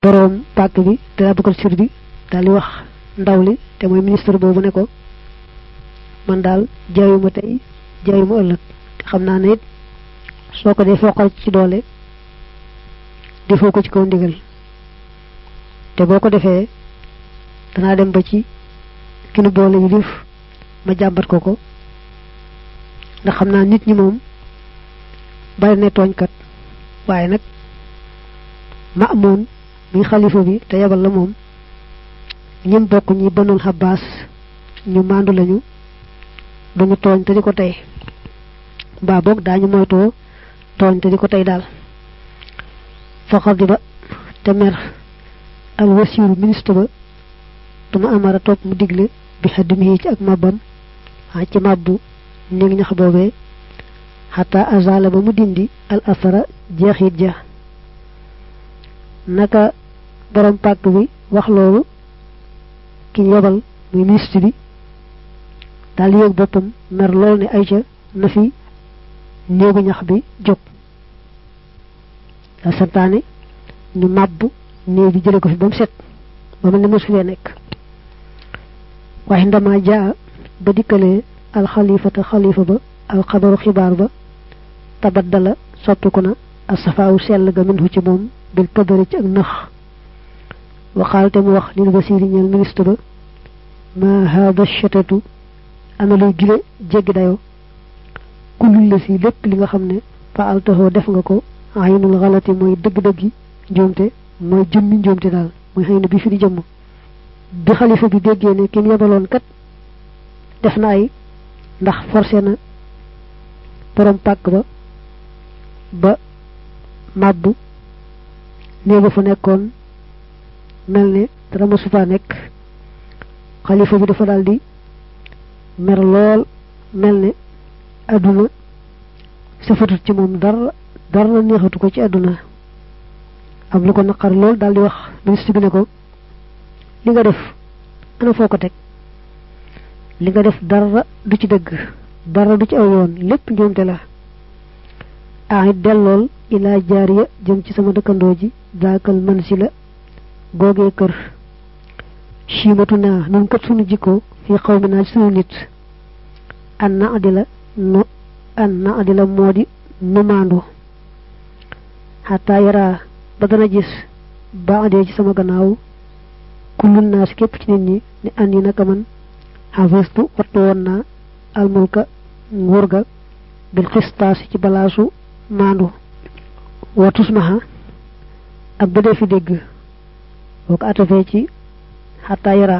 boroom pàkk bi te Abubakar Sir bi daal di wax ndaw li te mooy ministre boobu ne ko man daal jaayuma tey jaayuma ëllëg te xam naa ne it soo ko dee foqal ci doole defoo ko ci kaw ndigal te boo ko defee danaa dem ba ci ki nu boole yi lif ma jàmbat ko ko ndax xam naa nit ñi moom bari ne tooñkat waaye nag ma amoon mi xalifa bi te yebal la moom ñim bokk ñi banul xabaas ñu mandu lañu duñu tooñ te di ko tey mbaa boog daañu moytoo tooñ te di ko tey daal fa xadiba te mer al wasiru ministre ba duma amara topp mu digle bi xaddimi ci ak màbbam a ci màbbu néeg ñax boobee xata azala ba mu dindi al asara jeexit ja naka borom pàkk bi wax loolu ki yebal muy ministre bi daal yéeg boppam mer lool ne ayca na fi néegu ñax bi jóg da santaane ñu màbb néeg bi jële ko fi ba mu set ba mel ne mosu fee nekk waaye ndama jaa ba dikkalee alxalifata xalifa ba alxabaru xibaar ba tabaddala soppiku na asafaawu sell ga minhu ci moom bil pëdëri ci ak nëx waxaal te mu wax lil wasiri ñeel ministre ba ma hada chatatu ana luy gile jéggi dayo kulul la si lépp li nga xam ne fa altaxoo def nga ko aynul xalati mooy dëgg-dëggi njuumte mooy jëmmi njuumte daal mooy xëy na bi fi di jëmm bi xalifa bi déggee ne kim yebaloon kat def na ay ndax forcé na borom pàkk ba ba màbbu néega fa nekkoon mel ne dara ma sufa nekk xalifa bi dafa daldi mer lool mel ne àdduna safatut ci moom dara dara neexatu ko ci àdduna am lu ko naqar lool daldi wax ministre bi ne ko li nga def ana foo ko teg li nga def dara du ci dëgg dara du ci aw yoon lépp njuumte la ah it dellool ilaa jaariya jëm ci sama dëkkandoo ji daakal man si la googee kër chiimatu naa nun kat sunu jikko fii xaw mi naa ci sunu nit an na adila no an na adila moo di nu maandu xataa yaraa ba dana gis ba adee ci sama gannaaw kullun naa si képp ci nit ñi ni an yi naka man xafistu wattu woon naa almulka nguur ga bil xistaas ci balaasu maandu wa tusmaha ak ba dee fi dégg boo ko atafee ci xataa yaraa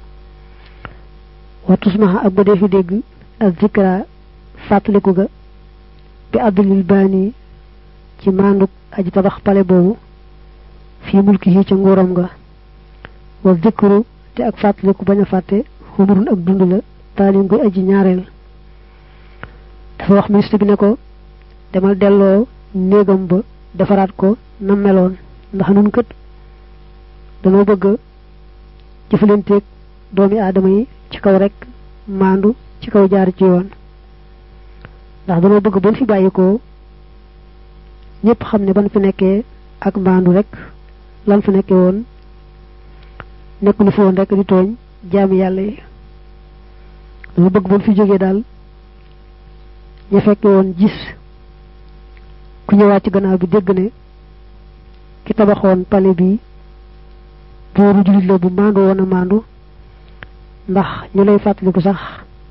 wa tusmaha ak ba dee fi dégg ak zikra fàttaliku ga bi abdulil baani ci maanduk aji tabax pale boobu fii mulki yi ca nguuram nga wa zikru te ak fàttaliku bañ a fàtte xumurun ak dund la taalin guy aji ñaareel dafa wax ministre bi ne ko demal delloo néegam ba defaraat ko na meloon ndax nun kët danoo bëgg jëfalanteeg doomi aadama yi ci kaw rek maandu ci kaw jaar ci yoon ndax danoo bëgg ban fi bàyyi ko ñëpp xam ne ban fi nekkee ak maandu rek lan fi nekkee woon nekk lu fi woon rek di tooñ jaami yàlla yi danoo bëgg ban fi jógee daal ña fekke woon gis ku ñëwaat ci gannaaw bi dégg ne ki tabaxoon pale bi booru julit la bu maandu woon a maandu ndax ñu lay fàttaliku sax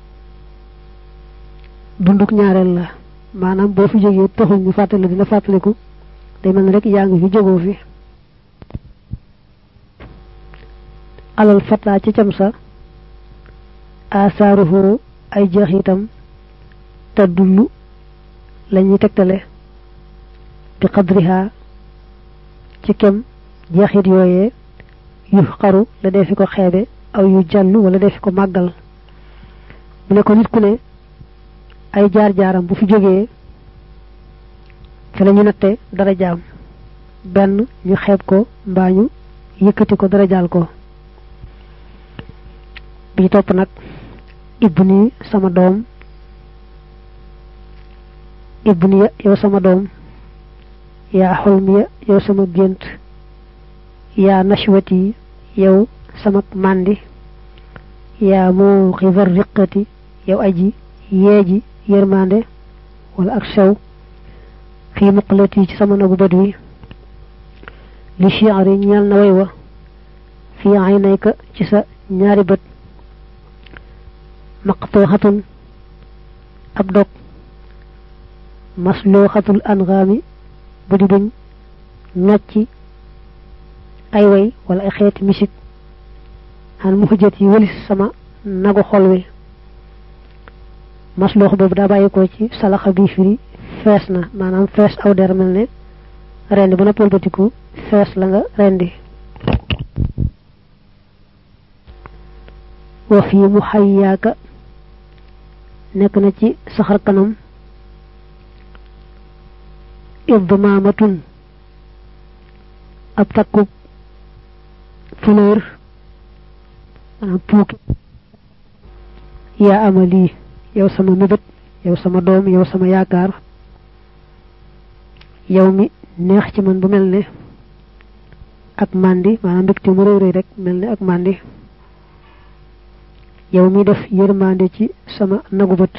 dunduk ñaareel la maanaam boo fi jógee taxul ñu fàttali dina fàttaliku day mel ne rek yaa ngi fi jógoo fi alal fataa ci cam sa asaaruhu ay jeexitam te dullu la ñuy tegtale bi qadriha ci kem jeexit yooyee yu xaru la dee fi ko xeebe aw yu jàll wala dee fi ko màggal mu ne ko nit ku ne ay jaar-jaaram bu fi jógee fi la ñu natte dara jaam benn ñu xeeb ko mbaa ñu yëkkati ko dara jaal ko bi topp nag ibni sama doom ibni ya yow sama doom yaa xolmi ya yow sama gént yaa nashwati yow samak màndi yaa moo xivar riqati yow aji yeeji yërmande wala ak sew fii muqalati ci sama nagu bët wi li chiari ñeel na way wa fii aynayka ci sa ñaari bët maqtuxatun ab dog maslooxatul angaami bu di buñ nocci ay way wala ay xeeti misik xan mu xujjat yi wëlis sama nagu xol wi masloox boobu daa bàyyi ko ci salaxa bi firi fees na maanaam fees aw der mel ne rendi bu noppal batiku fees la nga rendi wa fii mu xayyaaka nekk na ci saxar kanam idmaamatun ab takkub fleur maanaam puuki yaa amali yow sama mébét yow sama doom yow sama yaakaar yow mi neex ci man bu mel ne ak màndi maanaam mbégte mu réy réy rek mel ne ak màndi yow mi def yërmande ci sama nagu bët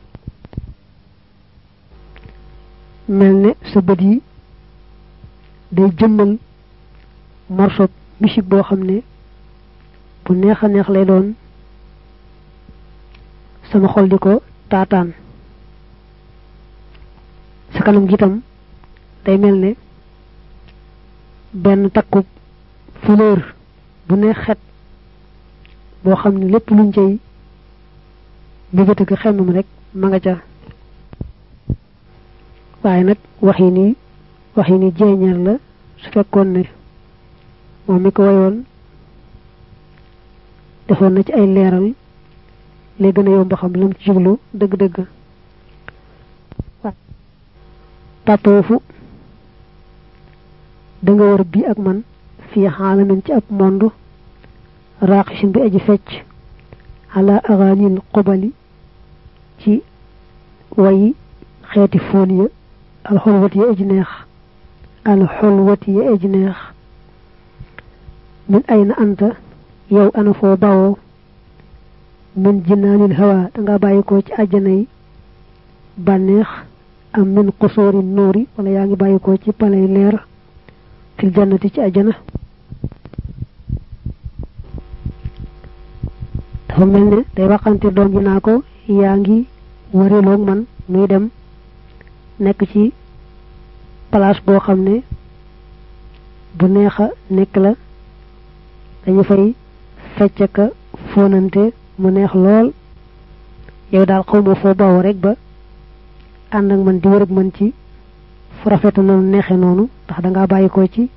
mel ne sa bët yi day jëmmal morso musique boo xam ne bu neex a neex lay doon sama xol di ko taataan sa kanam gi itam day mel ne benn takku fleur bu neex xet boo xam ne lépp luñ cay mbébét ak xemmam rek ma nga ca waaye nag wax yi ni wax yi ni jeeñeer la su fekkoon ne moom mi ko wayoon defoon na ci ay leeral lay gën a yomb xam lam ci jublu dëgg-dëgg tatoofu da nga war bii ak man fii xaalamin ci ab monde raaqisin bi aji fecc ala agaanil qubali ci wayi xeeti foon ya alxolwat ya aji neex alxolwat ya aji neex min ayna anta yow ana foo bawoo min jinaanil hawa danga bàyyi ko ci àjjana yi bànneex am min qusoori nuuri wala yaa ngi bàyyi ko ci palay leer fil jannati ci àjjana dafa mel ne day waxante doom ji naa ko yaa ngi wareeloog man muy dem nekk ci place boo xam ne bu neex a nekk la dañu fay fecc ka fóonante mu neex lool yow daal xawma foo bawoo rek ba ànd ak man di wër ak man ci fu rafetu noonu neexe noonu ndax dangaa bàyyi ko ci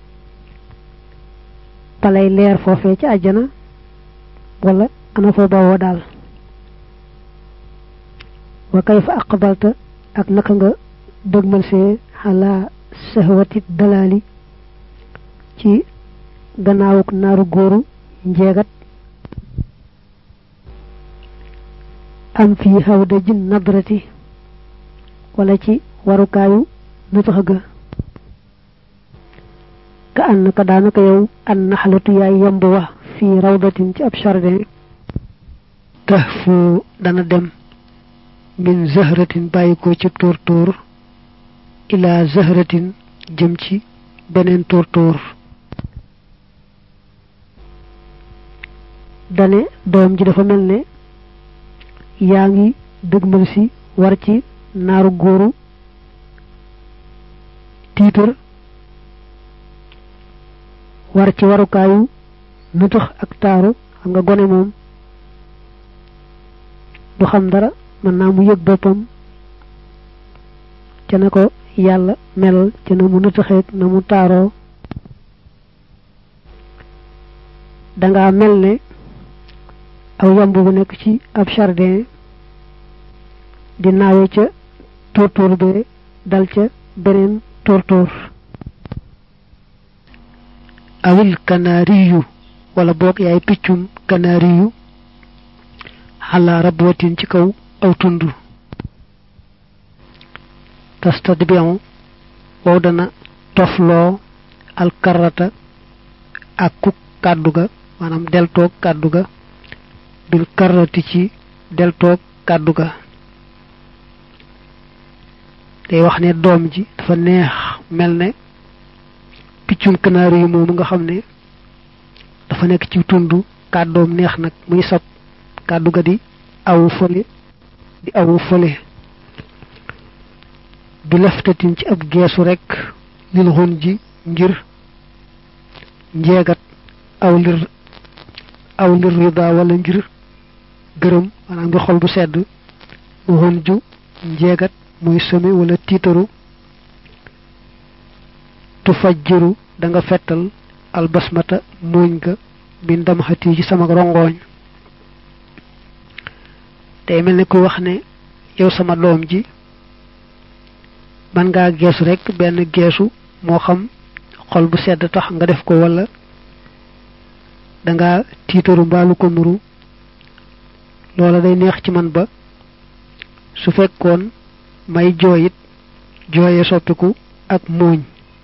palay leer foofee ci àjjana wala ana foo bawoo daal wa kayfa aqbalta ak naka nga dëgmal see xalaa sahwati dalaali ci gannaawuk naaru góoru njeegat am fii hawda jin nadrati wala ci warukaayu nutax ga ka ànd ka daanaka yow an naxalatu yaay yamb wa fii rawdatin ci ab jardin tax fu dana dem min zahratin bàyyi ko ci tóor tóor ila zahratin jëm ci beneen tóor tóor dane doom ji dafa mel ne yaa ngi dëgmal si war ci naaru góoru tiitar war ci warukaayu nutax ak taaru xam nga gone moom du xam dara mën naa mu yëg boppam ca na ko yàlla melal ca na mu nutaxeeg na mu taaroo danga mel ne aw yamb bu nekk ci ab jardin di naawe ca tóortóor be dal ca beneen tóortóor awil kanaariyu wala boog yaay piccum kanaariyu xalaa rabwatin ci kaw aw tund tastadbion wow dana tofloo alkarata àkku kàddu ga maanaam deltoog kàddu ga bil karrati ci deltoog kàddu ga day wax ne doom ji dafa neex mel ne piccum kanaari yi moomu nga xam ne dafa nekk ci tund kàddoom neex nag muy sab kàddu ga di awu fële di awu fële bi laftatin ci ab geesu rekk lil xun ji ngir njeegat aw lir aw lir rida wala ngir gërëm maanaam ngir xol bu sedd xun ju njeegat muy sëmi wala tiitaru tu fajjiru da nga fettal albasmata muuñ ga bi ndam xati ci sama rongooñ tey mel ne ku wax ne yow sama doom ji man ngaa geesu rek benn geesu moo xam xol bu sedd tax nga def ko wala danga tiitaru mbaalu ko nuru loola day neex ci man ba su fekkoon may jooyit jooye soppiku ak muuñ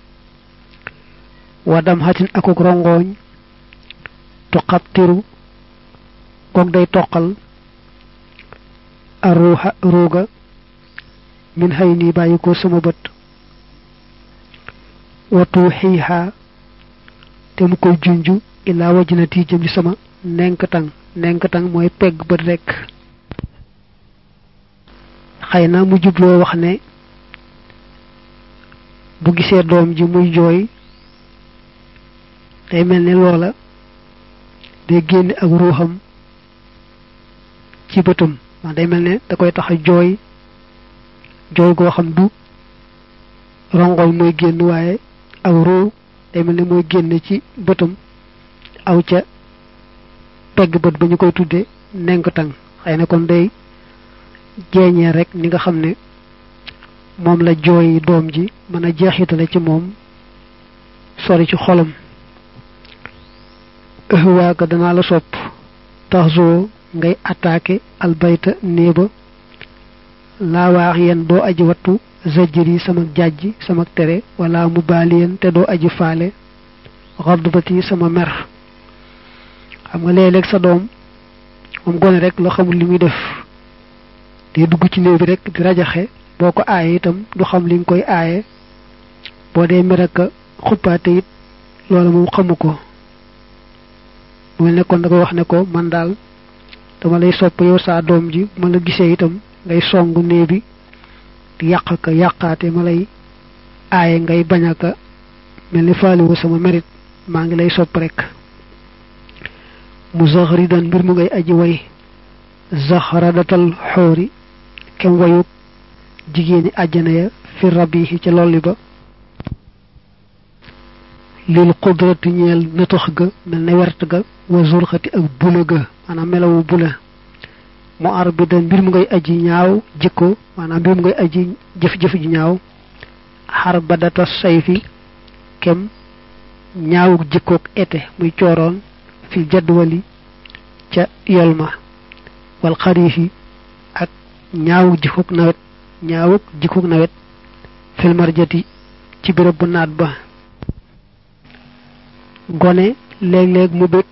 wadam xatin akuk rongooñ tu xabtiru kook day toqal a ruuxa ruuga min xëy nii bàyyi ko sama bët watu xiixaa te mu koy junju illaa wajinati jëm ci sama nenk tang nenk tang mooy pegg bët rekk xëy na mu jubloo wax ne bu gisee doom ji muy jooy day mel ne loola day génne ak ruuxam ci bëtam wax day mel ne da koy tax a jooy jooy goo xam du rongoñ mooy génn waaye ak ruu day mel ne mooy génn ci bëtam aw ca pegg bët ba ñu koy tudde nenk tang xëy na kon day jeeñee rek ni nga xam ne moom la jooy doom ji mën a jeexitale ci moom sori ci xolam ëhwaaka danaa la sopp taxzoo ngay attaqué albayta néeba laa waax yen doo aji wattu zajjir yi sama jàjj sama tere wala mu baali yen te doo aji faale xardbati sama mer xam nga léeg-léeg sa doom moom gone rek la xamul li muy def te dugg ci néeg bi rek di rajaxe boo ko aaye itam du xam li nga koy aaye boo dee mer ak xuppaate it loola moom xamu ko mu nekkoon da koy wax ne ko man daal dama lay sopp yow saa doom ji ma la gisee itam ngay songu néeg bi di yàq ka yàqaate ma lay aaye ngay bañ a ka mel ni faaliwu sama merit maa ngi lay sopp rek mu zaxridan mbir mu ngay aji way zaxradatal xoori kem wayuk jigéeni àjjana ya fi rabihi ca lolli ba lil qudrati ñeel natax ga mel ne wert ga wa zurxati ak bula ga maanaam melawu bula mu arbidan mbir mu ngay aji ñaaw jikko maanaam mbir mu ngay aji jëf-jëf ji ñaaw xar badata sayfi kem ñaawuk jikkook ete muy cooroon fil jadwali ca yolma wal xariifi ak ñaawuk jikkook nawet ñaawuk jikkook nawet fil marjati ci béréb bu naat ba gone léeg-léeg mu bég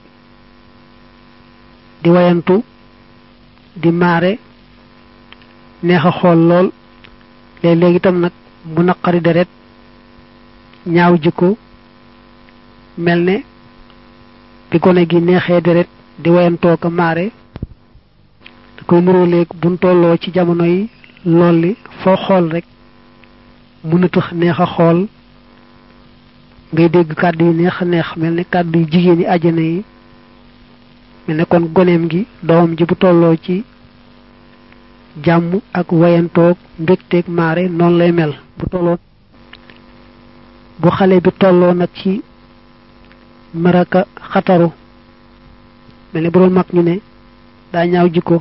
di wayantu di maare neex a xool lool léeg-léeg itam nag mu naqari deret ñaaw jikko mel ne bi gone gi neexee deret di wayantoo ko maare da koy nuróoleeg buñ tolloo ci jamono yi lool li foo xool rek mu nëtëx neex a xool ngay dégg kàddu yu neex a neex mel ne kàddu yu jigéen yi àjjana yi mel ne kon goneem gi doomam ji bu tolloo ci jàmm ak wayantoog mbégteeg maare noonu lay mel bu tolloo bu xale bi tolloo nag ci maraka xataru mel ne bu doon mag ñu ne daa ñaaw jikko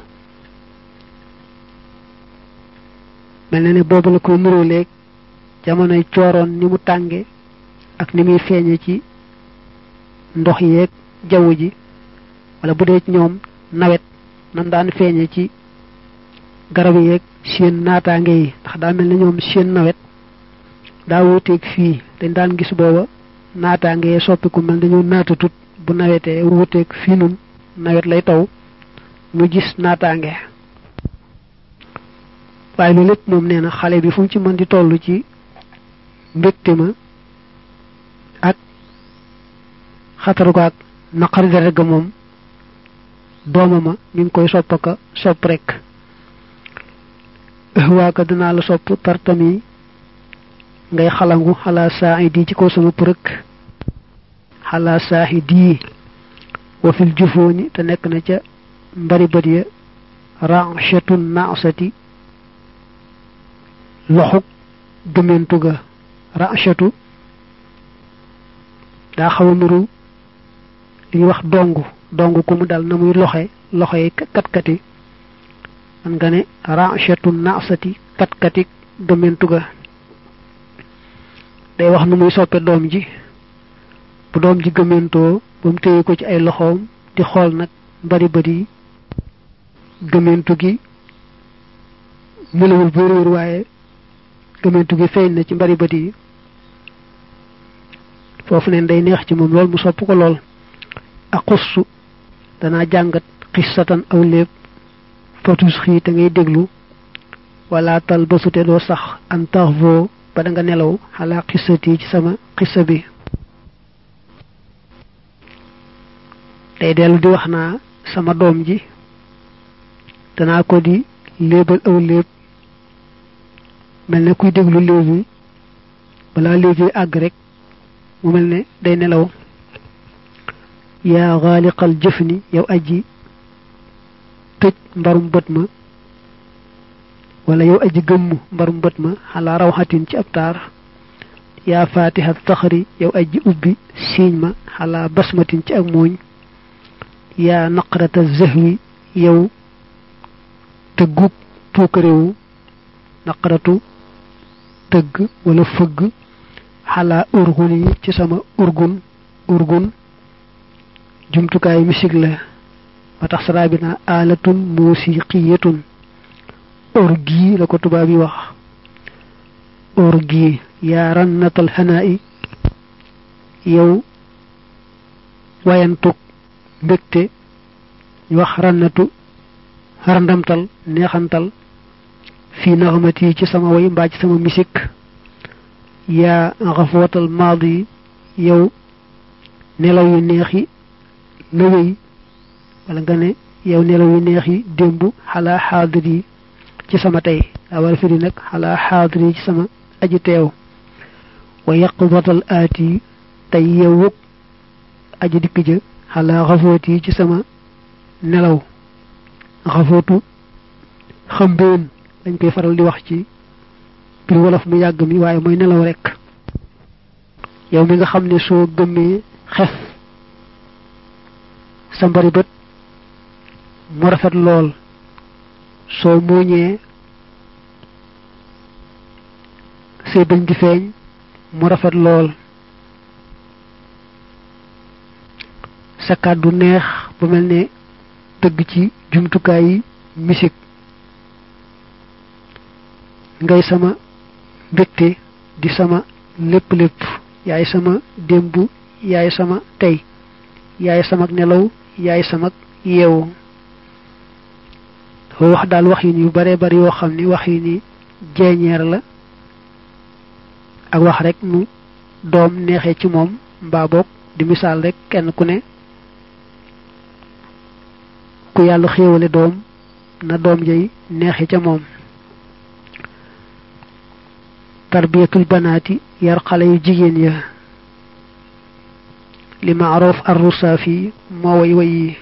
mel na ne boobu la koy nuróoleeg jamonoy cooroon ni mu tànge ak ni muy feeñe ci ndox yeeg jaww ji wala bu dee ci ñoom nawet nam daan feeñe ci garab yeeg seen naataange yi ndax daa mel ne ñoom seen nawet daa wuuteeg fii dañ daan gis booba naataangee soppiku mel dañoo naatatut bu nawetee wuuteeg fii nun nawet lay taw mu gis naataange waaye loolu lépp moom nee na xale bi fu mu ci mën di toll ci mbégte ma ak xataru ko ak naqari deret ga moom dooma ma mi ngi koy soppaka sopp rek waaka dinaa la sopp tartami ngay xalangu xalaa saaxi di ci kaw sama përëk xalaa saaxi di wa fil jufooni te nekk na ca mbari bët ya ranchetun naasati loxuk gëmentu ga ranchetu daa xaw a nuru li ñuy wax dong dong ku mu dal na muy loxe loxe yi katkati man nga ne ranchetu naasati katkati gëmentu ga day wax nu muy soppe doom ji bu doom ji gëmentoo ba mu téye ko ci ay loxoom di xool nag bari bari gëmentu gi melawul bu réer waaye gëmentu gi feeñ na ci mbari bët yi foofu neen day neex ci moom lool mu sopp ko lool ak xussu danaa jàngat xissatan aw léeb fatus xii te ngay déglu wala tal ba sute doo sax an tax voo ba da nga nelaw xalaa xissati ci sama xissa bi day dellu di wax naa sama doom ji danaa ko di léebal aw léeb mel ne kuy déglu léeb yi balaa léeb yi àgg rek mu mel ne day nelaw yaa xaaliqal jëf ni yow aji tëj mbarum bët ma wala yow aji gëmm mbarum bët ma xalaa rawxatin ci ab taar yaa faatiha taxari yow aji ubbi siiñ ma xalaa basmatin ci ak mooñ yaa naqrata zahwi yow tëggub puukarewu naqaratu tëgg wala fëgg xalaa urgun yi ci sama urgun urgun jumtukaay misik la ba tax saraa bi naa alatun musiqiyatun orgi la ko tubaab yi wax orgi yaa rannatal xanaa i yow wayantug mbégte ñu wax rannatu randamtal neexantal fii naxamati ci sama way mbaa ci sama misik yaa xafootal maadi yow nelaw yu neex yi la wéy wala nga ne yow nelaw yu neex yi démb xalaa xaadir yi ci sama tey daa war a firi nag xalaa xaadir yi ci sama aji teew wa yaqdatal aati tey yewwug aji dikk ja xalaa xafoot yi ci sama nelaw xafootu xambeen dañ koy faral di wax ci biir wolof mu yàgg mi waaye mooy nelaw rekk yow mi nga xam ne soo gëmmee xef sa mbari bët mu rafet lool soo muuñee say bëñ di feeñ mu rafet lool sa kàddu neex ba mel ne tëgg ci jumtukaay yi misik ngay sama mbégte di sama lépp lépp yaay sama démb yaay sama tey yaay sama nelaw yaay sama yeewu dafa wax daal wax yi ni yu bare bari yoo xam ni wax yi ni jeeñeer la ak wax rek nu doom neexee ci moom mbaa boog di misaal rek kenn ku ne ku yàlla xéewale doom na doom jay neexe ca moom tarbiyatul banaati yar xale yu jigéen ya li maaroof arrusaafi moo way way yi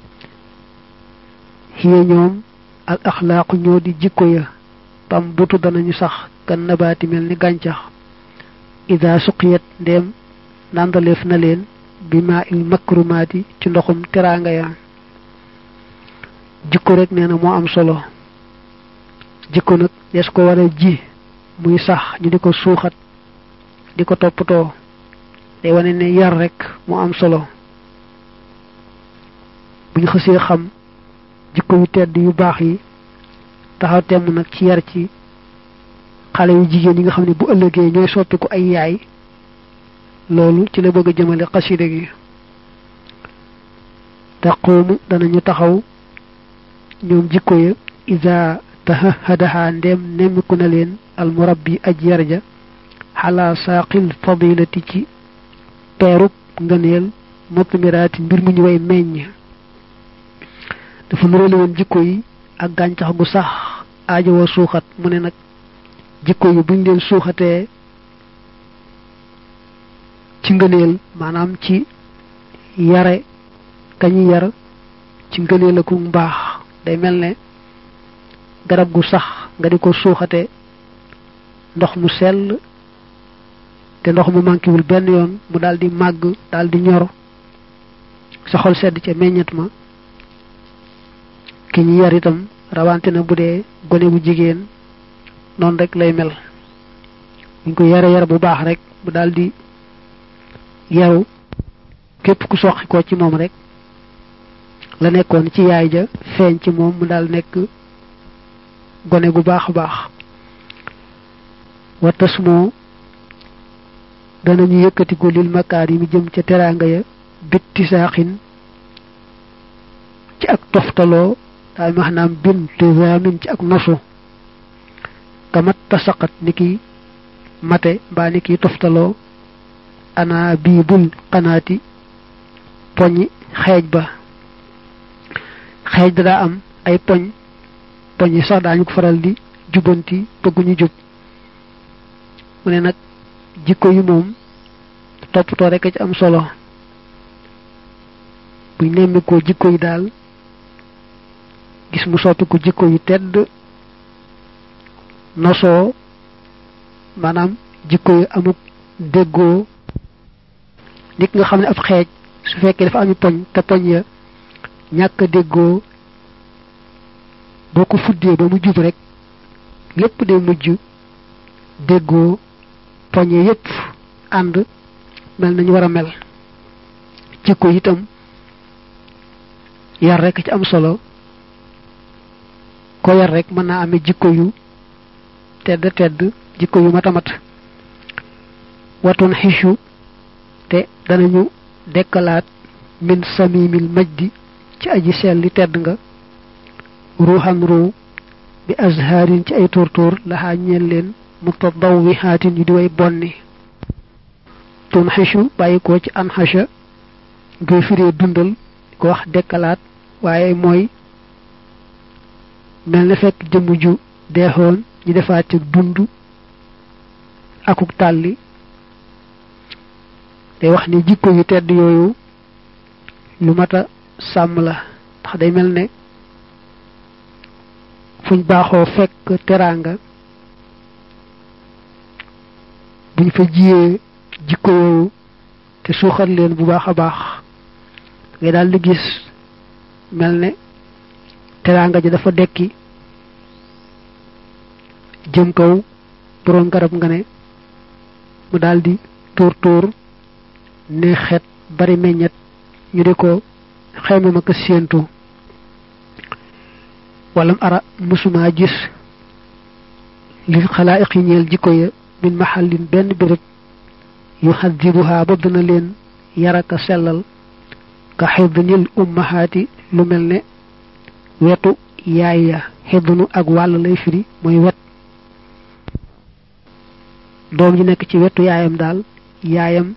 xiye ñoom al axlaaqu ñoo di jikko ya tam butu danañu sax kan nabaati mel ni gàncax ida suqiyat ndéem nàndaleef na leen bi maa il makrumaati ci ndoxum teraanga ya jikko rek nee na moo am solo jikko nag des ko war a ji muy sax ñu di ko suuxat di ko toppatoo day wane ne yar rek moo am solo bu ñu xësee xam jikko yu tedd yu baax yi taxaw temm nag ci yar ci xale yu jigéen yi nga xam ne bu ëllëgee ñooy soppiku ay yaay loolu ci la bëgg a jëmale xasida gi taquumu danañu taxaw ñoom jikko ya isa tahahadaha ndem nemmiku na leen almurabbi aj yarja xalaa saaqil fadilati ci peerub ngëneel mutmiraati mbir mu ñu way meññ dafa nurale woon jikko yi ak gàncax gu sax aajowoo suuxat mu ne nag jikko yi buñ leen suuxatee ci ngëneel maanaam ci yare kañu yar ci ngëneel ak mbaax day mel ne garab gu sax nga di ko suuxate ndox mu sell te ndox mu manquéwul benn yoon mu daal di màgg daal di ñor sa xol sedd ca meññet ma ki ñu yar itam rawante na bu dee gone bu jigéen noonu rek lay mel buñ ko yare yar bu baax rek bu daal di yaru képp ku soqi ko ci moom rek la nekkoon ci yaay ja feeñ ci moom mu daal nekk gone gu baax a baax watas moo danañu yëkkatiku lil makaar yi mi jëm ca teraanga ya bitti saaxin ci ak toftaloo daal maanaam bin tisamin ci ak nosu kamat tasaqat ni ki mate mbaa ni ki toftaloo ana bii bul xanaati poñi xeej ba xeej da daa am ay poñ poñ yi sax daañu ko faral di jubanti bëgguñu jub mu ne nag jikko yi moom toppatoo rek ci am solo buñ nemmikoo jikko yi daal gis mu soppi ko jikko yu tedd nosoo maanaam jikko yu amuk déggoo nit nga xam ne ab xeej su fekkee dafa ami poñ te poñ ya ñàkk a déggoo boo ko fuddee ba mu jub rek lépp day mujj déggoo poñe yépp ànd mel nañu war a mel jikko itam yar rek ci am solo ko yar rek mën naa amee jikko yu tedd tedd jikko yu matamat watun xichu te danañu dekkalaat min samimil majdi ci aji selli tedd nga ruuxan ruu bi azharin ci ay tóortóor laxaa ñeel leen mutadawwihaatin yu di way bonni tun xichu bàyyi ko ci an xacha ngay firee dundal ko wax dekkalaat waaye mooy mel na fekk jëmm ju deexoon ñu defaat ci dund akuk tàlli day wax ni jikko yu tedd yooyu lu mata sàmm la ndax day mel ne fuñ baaxoo fekk teraanga buñ fa jiyee jikko yooyu te suuxat leen bu baax a baax ngay daal di gis mel ne teraanga ji dafa dekki jëm kaw boroom garab nga ne mu daldi tóor tóor ne xet bari meññet ñu di ko xayma ma ko séentu walam ara musuma gis li xalaa'iq yi ñeel jikko ya min mahallin benn béréb yu xaddibuha ba dana leen yaraka sellal ka xidnil ummahaati lu mel ne wetu yaay ya xidnu ak wàll lay firi mooy wet doom ji nekk ci wetu yaayam daal yaayam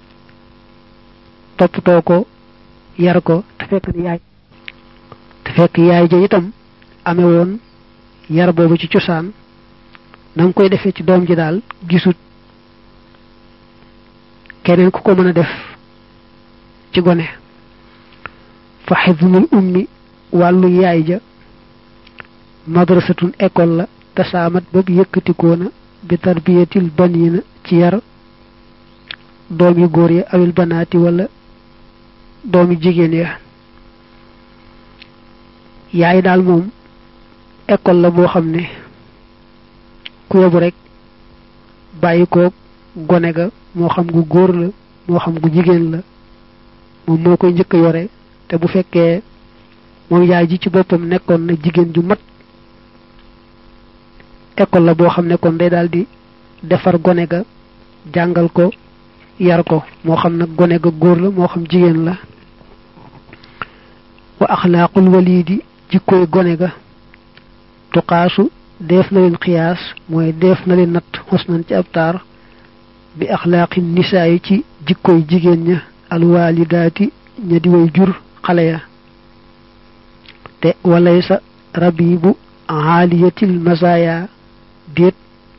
toppatoo ko yar ko te fekk ne yaay te fekk yaay ja itam amee woon yar boobu ci cosaan na nga koy defee ci doom ji daal gisut keneen ku ko mën a def ci gone fa xidnul ummi wàllu yaay ja madrasatun école la tasaamat boobu yëkkatikoona bi tarbiyatil banina ci yar doom yu góor ya awil banaati wala doom yu jigéen ya yaay daal moom école la boo xam ne ku yebu rek bàyyi ko gone ga moo xam gu góor la moo xam gu jigéen la moom moo koy njëkk a yore te bu fekkee moom yaay ji ci boppam nekkoon na jigéen ju mat école la boo xam ne kon day daal di defar gone ga jàngal ko yar ko moo xam nag gone ga góor la moo xam jigéen la wa axlaaqul walidi jikkoy gone ga tuqaasu def na leen xiyaas mooy def na leen natt xosnan ci ab taar bi axlaaqi nisaa yi ci jikkoy jigéen ña alwaalidaati ña di way jur xale ya te walay sa rabibu aaliyatil masaaya déet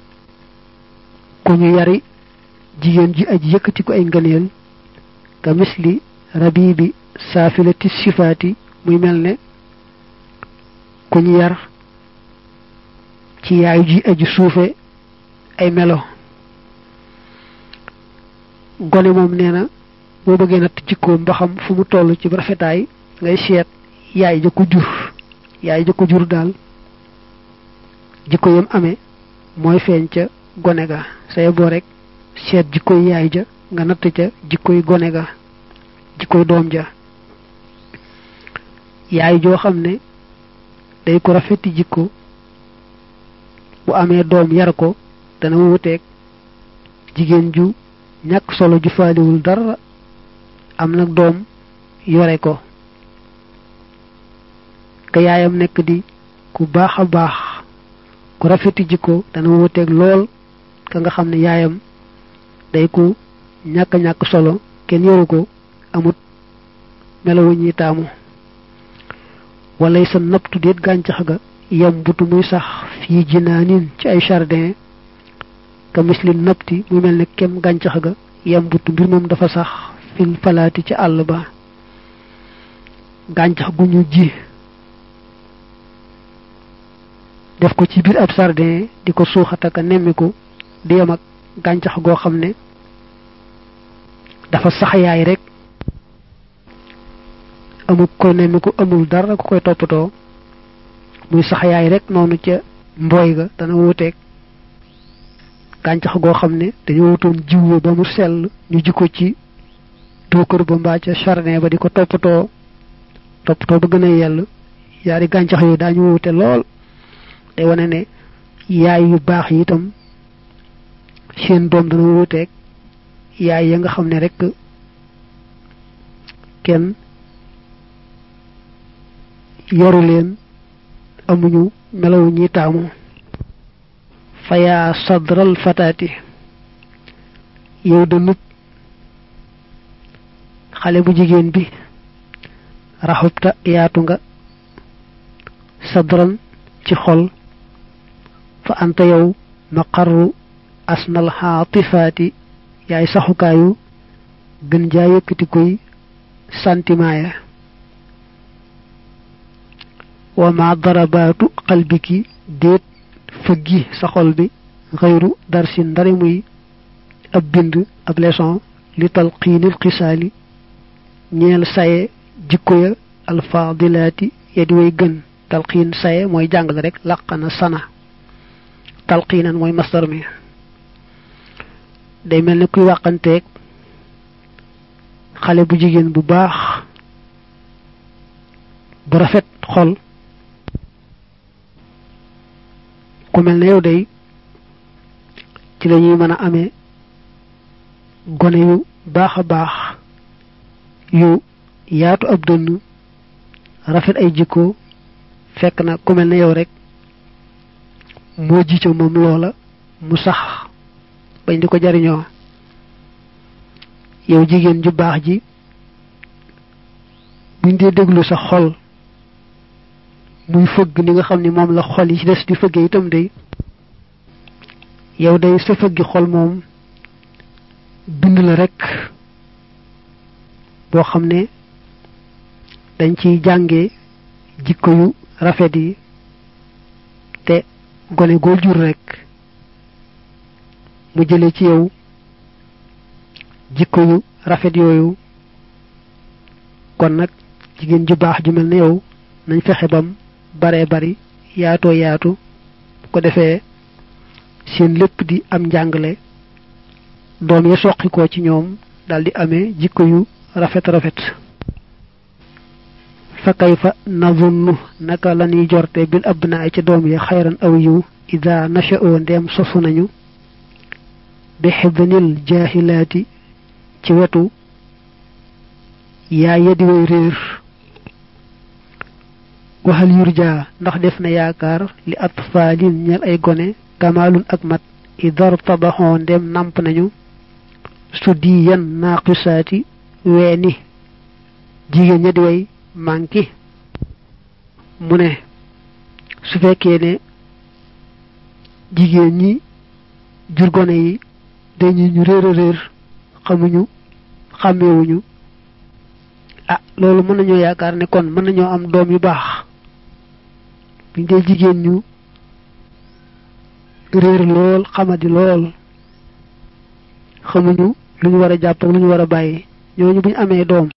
ku ñu yari jigéen ji aj yëkkati ko ay ngëneel ka misli rabibi saafilati sifaati muy mel ne ku ñu yar ci yaayu ji aju suufe ay melo gone moom nee na boo bëggee natt jikkoom ba xam fu mu toll ci rafetaay ngay seet yaay ja ko jur yaay ja ko jur daal jikko yam amee mooy feeñ ca gone ga say boo rek seet jikkoy yaay ja nga natt ca jikkoy gone ga jikkoy doom ja yaay joo xam ne day ko rafeti jikko bu amee doom yar ko dana wuteeg jigéen ju ñàkk solo ju faaliwul dara am nag doom yore ko ka yaayam nekk di ku baax a baax ku rafeti jikko dana wuteeg lool ka nga xam ne yaayam day ku ñàkk ñàkk solo kenn yoru ko amut melawu ñuy taamu walay sa naptu déet gàncax ga yam butu muy sax fii jinaanin ci ay jardin ka misli napti muy mel ne kem gàncax ga yam butu mbir moom dafa sax fil falaati ci àll ba gàncax gu ñu ji def ko ci biir ab jardin di ko suuxataka nemmiku di yam ak gàncax goo xam ne dafa sax yaay rek amul koy nemmiku amul dara ku koy toppatoo muy sax yaay rek noonu ca mbooy ga dana wuteeg gàncax goo xam ne dañoo wutoon jiw ba mu sell ñu ji ko ci tookër ba mbaa ca jardin ba di ko toppatoo toppatoo ba gën a yell yaari gàncax yooyu daañu wute lool day wane ne yaay yu baax yi itam seen doom dana wuteeg yaay ya nga xam ne rek kenn yoru leen amuñu melawu ñi taamu fayaa sadral fataati yow danut xale bu jigéen bi raxubta yaatu nga sadran ci xol fa anta yow maqarru asnal xaatifaati yaay saxukaayu gën jaa yëkkati koy sentiment ya wa ma darabaatu qalbiki déet fëggi sa xol bi xëyru darsin ndari muy ab bind ab leçon li talqiinil xisaali ñeel saye jikko ya alfaadilaati ya di way gën talqiin saye mooy jàngale rek laqana sana talqiinan mooy masdar mi day mel ne kuy wàqanteeg xale bu jigéen bu baax bu rafet xol ku mel ne yow day ci la ñuy mën a amee gone yu baax a baax yu yaatu ab dënn rafet ay jikko fekk na ku mel ne yow rek moo ji ca moom loola mu sax bañ di ko jariñoo yow jigéen ju baax ji buñ dee déglu sa xol muy fëgg ni nga xam ne moom la xol yi ci des di fëggee itam day yow day sa fëggi xol moom bind la rek boo xam ne dañ ciy jànge jikko yu rafet yi te gone goo jur rek mu jële ci yow jikko yu rafet yooyu kon nag jigéen ju baax ju mel ne yow nañ fexe bam baree bari yaatoo yaatu bu ko defee seen lépp di am njàngale doom ya soqikoo ci ñoom daldi amee jikko yu rafet rafet fa kayfa nazunnu naka la ñuy jorte bil abnaa ci doom ya xayran aw yiw ida nasha'oo ndeem sosu nañu bi xibnil jaahilaati ci wetu yaa yedi way réer waxal yurja ndax def na yaakaar li atfaalin ñel ay gone kamaalun ak mat idar tabaxoo ndem namp nañu su di yan naaqisaati weeni jigéen ña di way manki mu ne su fekkee ne jigéen ñi jur gone yi dañu ñu réer a réer xamuñu xàmmewuñu ah loolu mën nañoo yaakaar ne kon mën nañoo am doom yu baax buñ dee jigéen ñu réer lool xamadi lool xamuñu lu ñu war a jàpp ak lu ñu war a bàyyi ñooñu buñ amee doom